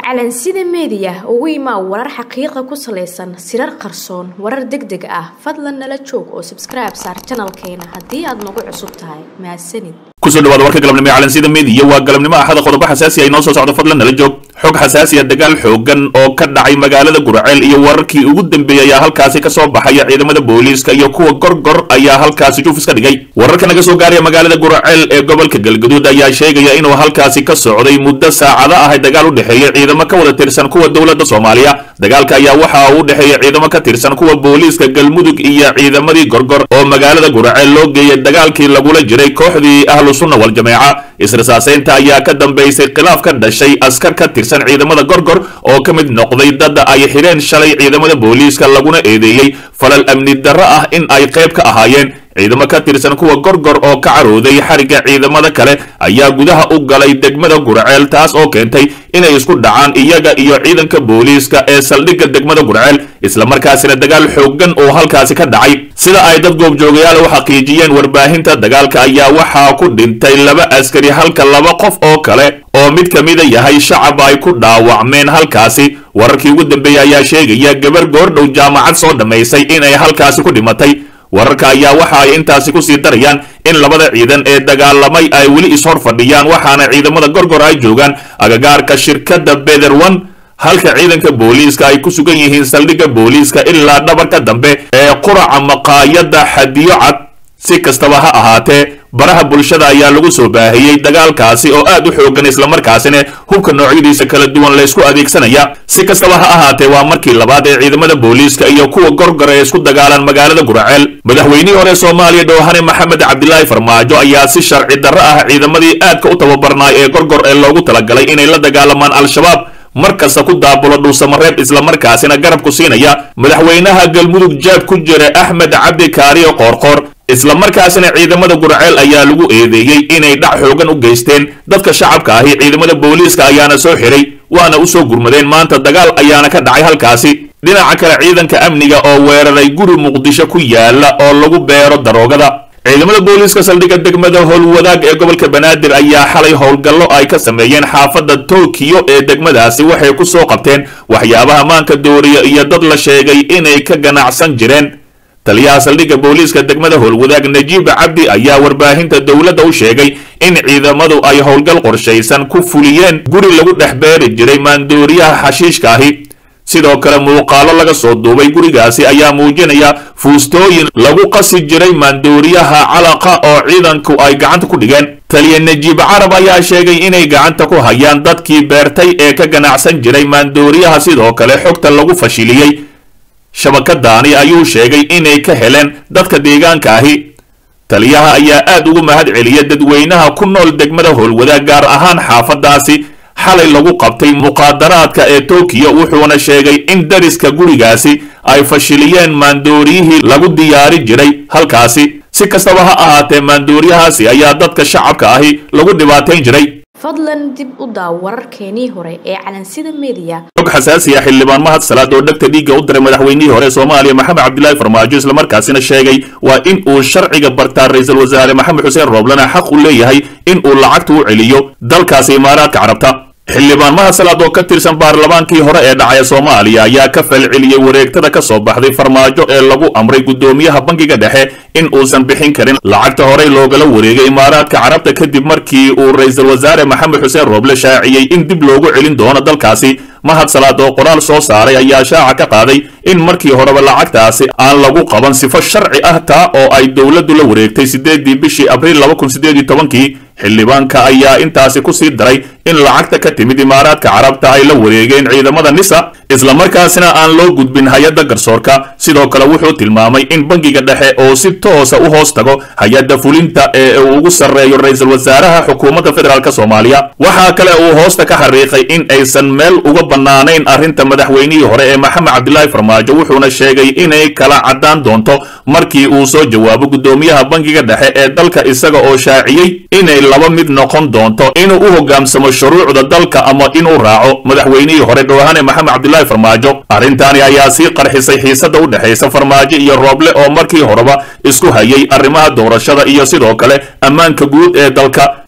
calansida meediya ugu imaa warar xaqiiqa ku salaysan sirar qarsoon warar deg deg ah fadlan nala joog oo sabskribe saar janalkeena haddii aad nagu cusub tahay mahadsanid kusoo dhawaada warka galabnimo ee calansida meediya waa galabnimo axada qodobo xasaasi ay noo soo socdo fadlan nala joog xog xasaasiya dagaal xoogan oo ka dhacay magaalada guraceel iyo wararkii ugu dambeeyey ayaa halkaasi kasoo baxaya ciidamada booliiska iyo kuwa gorgor ayaa halkaasi juufis ka dhigay wararka naga soo gaaraya magaalada guraceel ee gobolka galgaduud ayaa sheegaya inuu halkaasi ka socday muddo saacado ah dagaal u dhexeeya ciidamo ka wada tirsan kuwa dowladda soomaaliya dagaalka ayaa waxa uu u dhexeeya ciidamo ka tirsan kuwa booliiska galmudug iyo ciidamadii gorgor oo magaalada guraceel loo geeyay dagaalkii lagula jiray kooxdii ahlu sunna waljameeca israsaaseynta ayaa ka dambaysay khilaaf ka dhashay askar ka tirsan ciidamada gorgor oo ka mid noqday dad ay xidheen shalay ciidamada booliiska laguna eedeeyey falal amni darro ah in ay qayb ka ahaayeen ciidamo ka tirsan kuwa gorgor oo ka carooday xarigga ciidamada kale ayaa gudaha u galay degmada gurceel taas oo keentay inay isku dhacaan iyaga iyo ciidanka booliiska ee saldhigga degmada gurceel islamarkaasina dagaal xoogan oo halkaasi ka dhacay sida ay dad goobjoogayaal u xaqiijiyeen warbaahinta dagaalka ayaa waxaa ku dhintay laba askari halka laba qof oo kale oo mid ka mida yahay shacab ay ku dhaawacmeen halkaasi wararkii ugu dambeeyey ayaa sheegaya gabar goordhow jaamacad soo dhammaysay inay halkaasi ku dhimatay wararka ayaa waxa ay intaasi kusii darayaan in labada ciidan ee dagaalamay ay weli ishor fadhiyaan waxaana ciidamada gorgor ay joogaan agagaarka shirkadda bederone halka ciidanka booliiska ay ku sugan yihiin saldhigga booliiska ilaa dhabarka dambe ee quraca maqaayadda xadiyo cad si kastaba ha ahaatee baraha bulshada ayaa lagu soo baahiyey dagaalkaasi oo aad u xoogan islamarkaasina hubka noocyadiisa kala duwan laysku adeegsanaya si kastaba ha ahaatee waa markii labaad ee ciidamada booliiska iyo kuwa gorgor ee isku dagaalaan magaalada guraceel madaxweynihii hore soomaaliya dhowhane maxamed cabdilaahi farmaajo ayaa si sharci darro ah ciidamadii aadka u tababarnaay ee gorgor ee loogu talagalay inay la dagaalamaan al-shabaab mar kasta ku daabulo dhuusamareeb islamarkaasina garab ku siinaya madaxweynaha galmudug jaab ku jira axmed cabdi kaariyo qoorqoor islamarkaasina ciidamada gurceel ayaa lagu eedeeyey inay dhac xoogan u geysteen dadka shacabka ahi ciidamada booliiska ayaana soo xiray waana u soo gurmadeen maanta dagaal ayaana ka dhacay halkaasi dhinaca kale ciidanka amniga oo weeraray guri muqdisho ku yaala oo lagu beero daroogada ciidamada booliiska saldhigga degmada howlwadaag ee gobolka banaadir ayaa xalay howlgallo ay ka sameeyeen xaafadda tokiyo ee degmadaasi waxay ku soo qabteen waxyaabaha maanka dooriya iyo dad la sheegay inay ka ganacsan jireen taliyaha saldhigga booliiska degmada howlwadaag najiib cabdi ayaa warbaahinta dowladda u sheegay in ciidamadu ay howlgal qorshaysan ku fuliyeen guri lagu dhex beeri jiray maandooriyaha xashiishka ahi sidoo kale muuqaalo laga soo duubay gurigaasi ayaa muujinaya fuustooyin lagu qasi jiray maandooriyaha calaqa oo ciidanku ay gacanta ku dhigeen taliya najiib carab ayaa sheegay inay gacanta ku hayaan dadkii beertay ee ka ganacsan jiray maandooriyaha sidoo kale xogta lagu fashiliyey shabakadaani ayuu sheegay inay ka heleen dadka deegaanka ahi taliyaha ayaa aad ugu mahad celiya dadweynaha ku nool degmada howlwadaag gaar ahaan xaafadaasi xalay lagu qabtay muqaadaraadka ee tokiyo wuxuuna sheegay in dariska gurigaasi ay fashiliyeen maandooriyihii lagu diyaari jiray halkaasi si kastaba ha ahaatee maandooriyahaasi ayaa dadka shacabka ahi lagu dhibaatayn jiray fadlan dib u daaw wararkeenii hore ee calansida meediya xog xasaasiya xildhibaan mahad salaad oo dhegta dhiigga u diray madaxweynihii hore soomaaliya maxamed cabdilaahi farmaajo islamarkaasina sheegay waa in uu sharciga bartaa ra-iisul wasaare maxamed xuseen rooblana xaq u leeyahay in uu lacagta u celiyo dalkaasi imaaraadka carabta xildhibaan mahad salaad oo ka tirsan baarlamaankii hore ee dhacaya soomaaliya ayaa ka falceliyey wareegtada ka soo baxday farmaajo ee lagu amray guddoomiyaha bankiga dhexe in uusan bixin karin lacagta horey loogala wareegay imaaraadka carabta kadib markii uu ra-iisul wasaare maxamed xuseen rooble shaaciyey in dib loogu celin doono dalkaasi mahad salaad oo qoraal soo saaray ayaa shaaca ka qaaday in markii horeba lacagtaasi aan lagu qaban sifo sharci ah taa oo ay dowladdu la wareegtay siddeedii bishii abriil laba kun siddeed iyo tobankii xildhibaanka ayaa intaasi ku sii daray in lacagta ka timid imaaraadka carabta ay la wareegeen ciidamada nisa islamarkaasina aan loo gudbin hay-adda garsoorka sidoo kale wuxuu tilmaamay in bankiga dhexe oo si toosa u hoos tago hay-adda fulinta ee uu ugu sarreeyo ra-iisul wasaaraha xukuumadda federaalk soomaaliya waxaa kale uu hoosta ka xariiqay in aysan meel uga bannaanayn arrinta madaxweynihii hore ee maxamed cabdilaahi farmaajo wuxuuna sheegay inay kala caddaan doonto markii uu soo jawaabo guddoomiyaha bankiga dhexe ee dalka isaga oo shaaciyey inay laba mid noqon doonto inuu u hoggaansamo shuruucda dalka ama inuu raaco madaxweynihii hore dhowhane maxamed cabdilaahi farmaajo arrintaani ayaa sii qarxisay xiisadda u dhexaysa farmaajo iyo rooble oo markii horeba isku hayay arrimaha doorashada iyo sidoo kale ammaanka guud ee dalka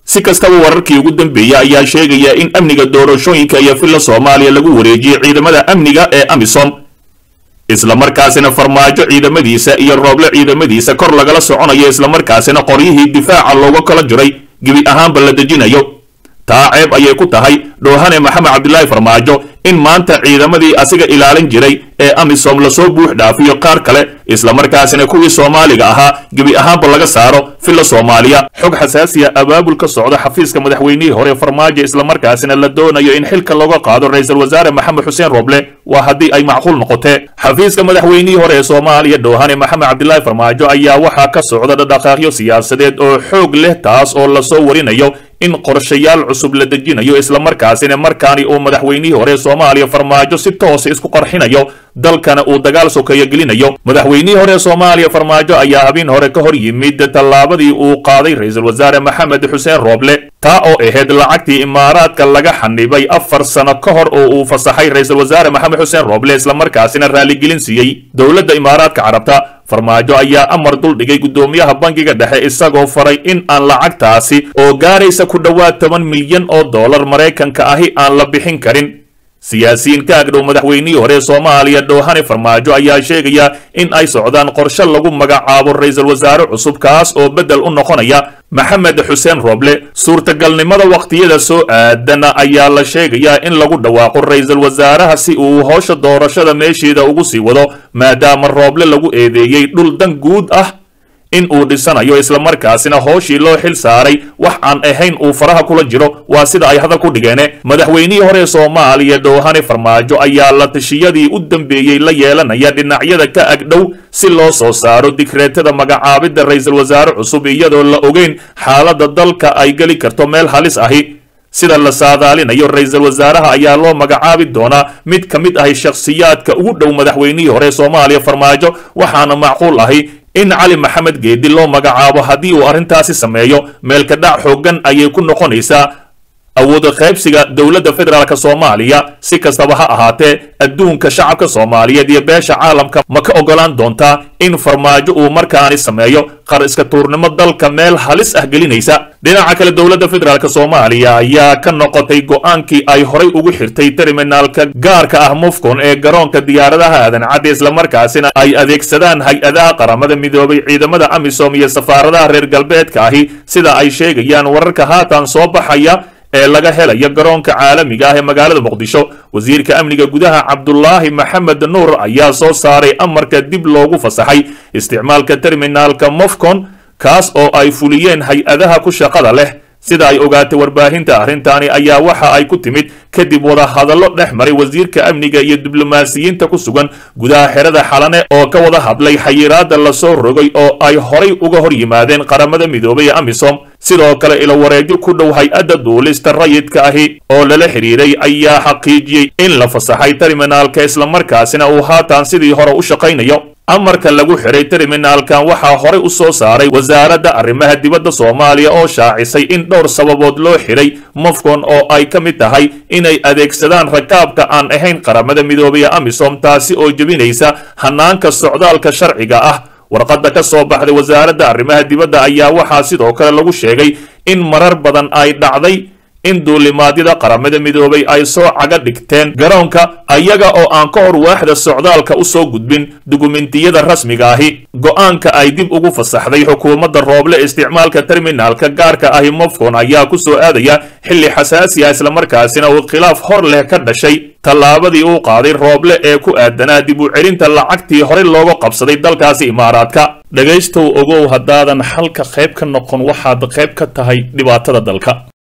si kastaba wararkii ugu dambeeyey ayaa sheegaya in amniga doorashooyinka iyo villa soomaaliya lagu wareejiyey ciidamada amniga ee amisom islamarkaasina farmaajo ciidamadiisa iyo rooble ciidamadiisa kor lagala soconayo islamarkaasina qoryihii difaaca looga kala jiray gebi ahaanba la dejinayo taa ceeb ayay ku tahay dhoohane maxamed cabdilaahi farmaajo in maanta ciidamadii asiga ilaalin jiray ee amisom lasoo buux dhaafiyo qaar kale islamarkaasina kuwii soomaaliga ahaa gebi ahaanba laga saaro villa soomaaliya xog xasaasiya abaabul ka socda xafiiska madaxweynihii hore farmaajo islamarkaasina la doonayo in xilka looga qaado ra-iisul wasaare maxamed xuseen roble waa haddii ay macquul noqotee xafiiska madaxweynihii hore ee soomaaliya dhoohane maxamed cabdilaahi farmaajo ayaa waxaa ka socda dhaqdhaqaaqyo siyaasadeed oo xoog leh taas oo lasoo warinayo in qorshayaal cusub la dejinayo islamarkaasina markaani uu madaxweynihii hore soomaaliya farmaajo si toosa isku qarxinayo dalkana uu dagaal sokeeyo gelinayo madaxweynihii hore soomaaliya farmaajo ayaa habeen hore ka hor yimid tallaabadii uu qaaday ra-iisul wasaare maxamed xuseen rooble taa oo ahayd lacagtii imaaraadka laga xanibay afar sano ka hor oo uu fasaxay ra-iisul wasaare maxamed xuseen rooble islamarkaasina raaligelin siiyey dowladda imaaraadka carabta farmaajo ayaa amar duldhigay guddoomiyaha bangiga dhexe isagoo faray in aan lacagtaasi oo gaaraysa ku dhowaad toban milyan oo dollar maraykanka ahi aan la bixin karin siyaasiyiin ka agdhow madaxweynihii hore soomaaliya dhoohane farmaajo ayaa sheegaya in ay socdaan qorshe lagu magacaabo ra-iisul wasaare cusub kaas oo beddel u noqonaya maxamed xuseen roble suurtagalnimada wakhtiyada soo aadana ayaa la sheegayaa in lagu dhawaaqo ra-iisul wasaaraha si uu howsha doorashada meesheeda ugu sii wado maadaama rooble lagu eedeeyey dhul dan guud ah in uu dhisanayo islamarkaasina hooshii loo xil saaray wax aan ahayn uu faraha kula jiro waa sida ay hadal ku dhigeene madaxweynihii hore soomaaliya dhoohane farmaajo ayaa la tashiyadii u dambeeyey la yeelanaya dhinacyada ka agdhow si loo soo saaro digreetada magacaabidda ra-iisul wasaare cusub iyadoo la ogeyn xaaladda dalka ay geli karto meel halis ahi sida la saadaalinayo ra-iisul wasaaraha ayaa loo magacaabi doonaa mid ka mid ahi shakhsiyaadka ugu dhow madaxweynihii hore soomaaliya farmaajo waxaana macquul ahi in cali maxamed geedi loo magacaabo haddii uu arrintaasi sameeyo meelka dhac xooggan ayay ku noqonaysaa awooda qaybsiga dowladda federaalk soomaaliya si kastaba ha ahaatee adduunka shacabka soomaaliyeed iyo beesha caalamka ma ka ogolaan doontaa in farmaajo uu markaani sameeyo qar iska tuurnimo dalka meel halis ah gelinaysa dhinaca kale dowladda federaalk soomaaliya ayaa ka noqotay go'aankii ay horay ugu xirtay terminaalka gaarka ah mufcon ee garoonka diyaaradaha aadan cadde islamarkaasina ay adeegsadaan hay-adaha qaramada midoobay ciidamada amisom iyo safaaradaha reer galbeedka ahi sida ay sheegayaan wararka haatan soo baxaya ee laga helayo garoonka caalamiga ah ee magaalada muqdisho wasiirka amniga gudaha cabdulaahi maxamed nuur ayaa soo saaray amarka dib loogu fasaxay isticmaalka terminaalka mofcon kaas oo ay fuliyeen hay-adaha ku shaqada leh sida ay ogaatay warbaahinta arrintaani ayaa waxa ay ku timid kadib wadahadallo dhex maray wasiirka amniga iyo diblomaasiyiinta ku sugan gudaha xerada xalane oo ka wada hadlay xayiraadda lasoo rogay oo ay horay uga hor yimaadeen qaramada midoobay ee amisom sidoo kale ilowareedyo ku dhow hay-adda duulista rayidka ahi oo lala xidhiiray ayaa xaqiijiyey in la fasaxay terminaalka islamarkaasina uu haatan sidii hore u shaqaynayo amarka lagu xiray terminaalkan waxaa horay u soo saaray wasaaradda arrimaha dibadda soomaaliya oo shaacisay in dhowr sababood loo xiray mofcon oo ay ka mid tahay inay adeegsadaan rakaabka aan ahayn qaramada midoobay ee amisom taasi oo jebinaysa hanaanka socdaalka sharciga ah warqadda ka soo baxday wasaaradda arrimaha dibadda ayaa waxaa sidoo kale lagu sheegay in marar badan ay dhacday in duulimaadyada qaramada midoobay ay soo caga dhigteen garoonka ayaga oo aan ka hor waaxda socdaalka u soo gudbin dukumentiyada rasmiga ahi go'aanka ay dib ugu fasaxday xukuumadda rooble isticmaalka terminaalka gaarka ahi mofcon ayaa ku soo aadaya xilli xasaasi ah islamarkaasina uu khilaaf hor leh ka dhashay tallaabadii uu qaaday rooble ee ku aadanaa dib u celinta lacagtii horey looga qabsaday dalkaasi imaaraadka dhegaystow ogow haddaadan xalka qayb ka noqon waxaad qayb ka tahay dhibaatada dalka